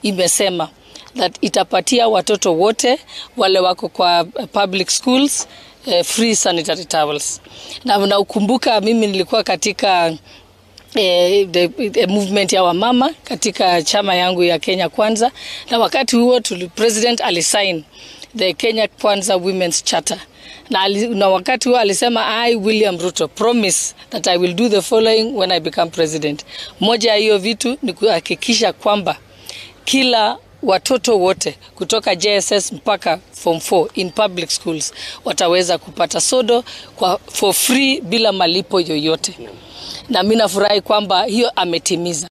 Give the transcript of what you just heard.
imesema that itapatia watoto wote wale wako kwa public schools eh, free sanitary towels. Na naukumbuka mimi nilikuwa katika eh, the, the movement ya wamama katika chama yangu ya Kenya Kwanza, na wakati huo tuli, president alisign the Kenya Kwanza Women's Charter na, ali, na wakati huo alisema I William Ruto promise that I will do the following when I become president. Moja ya hiyo vitu ni kuhakikisha kwamba kila watoto wote kutoka JSS mpaka form 4 in public schools wataweza kupata sodo kwa for free bila malipo yoyote, na mimi nafurahi kwamba hiyo ametimiza.